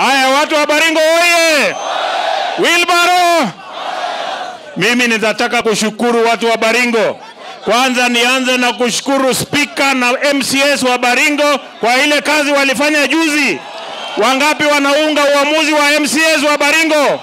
Haya, watu wa Baringo oye! Wilbaro, mimi nitataka kushukuru watu wa Baringo. Kwanza nianze na kushukuru spika na MCS wa Baringo kwa ile kazi walifanya juzi. Wangapi wanaunga uamuzi wa MCS wa Baringo?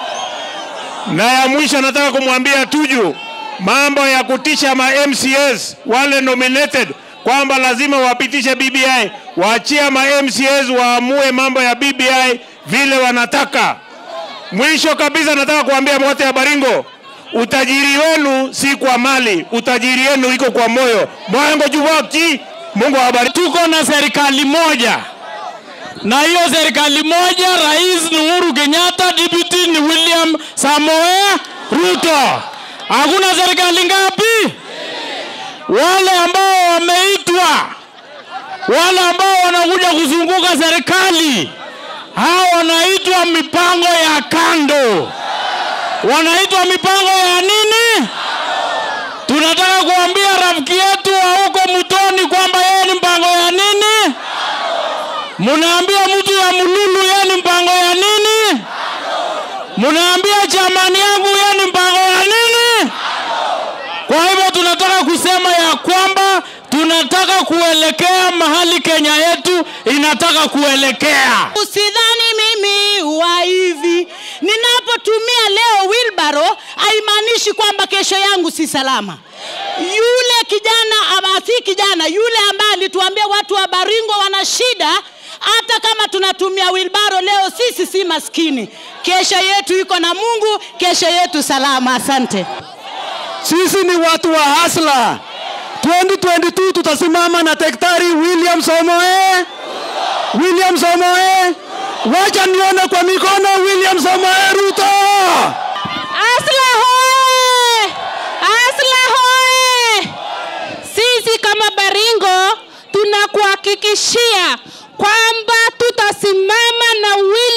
Na ya mwisho nataka kumwambia Tuju mambo ya kutisha ma MCS wale nominated kwamba lazima wapitishe BBI, waachia ma MCS waamue mambo ya BBI vile wanataka. Mwisho kabisa nataka kuambia wote ya Baringo, utajiri wenu si kwa mali, utajiri wenu iko kwa moyo. Mwango juwaki, Mungu awabariki. Tuko na serikali moja na hiyo serikali moja, rais ni Uhuru Kenyatta, deputy ni William Samoei Ruto. Hakuna serikali ngapi? Wale ambao wameitwa, wale ambao wanakuja kuzunguka serikali, hao wanaitwa mipango ya kando, wanaitwa mipango ya nini? Tunataka kuambia rafiki yetu wa huko Mutoni kwamba yeye ni mpango ya nini? Munaambia mtu ya Mululu yeye ni mpango ya nini? Munaambia chamani yangu yeye ni mpango ya nini? Kwa hivyo tunataka kusema ya kwamba tunataka kuelekea mahali Kenya yetu inataka kuelekea. Usidhani mimi wa hivi ninapotumia leo wilbaro haimaanishi kwamba kesho yangu si salama. Yule kijana ama si kijana, yule ambaye alituambia watu wa Baringo wana shida, hata kama tunatumia wilbaro leo, sisi si maskini. Kesho yetu iko na Mungu, kesho yetu salama. Asante. Sisi ni watu wa hasla. 2022 tutasimama na Daktari William Samoei. William Samoei. Wacha nione kwa mikono William Samoei Ruto. Asla hoye! Asla hoye! Sisi kama Baringo tunakuhakikishia kwamba tutasimama na William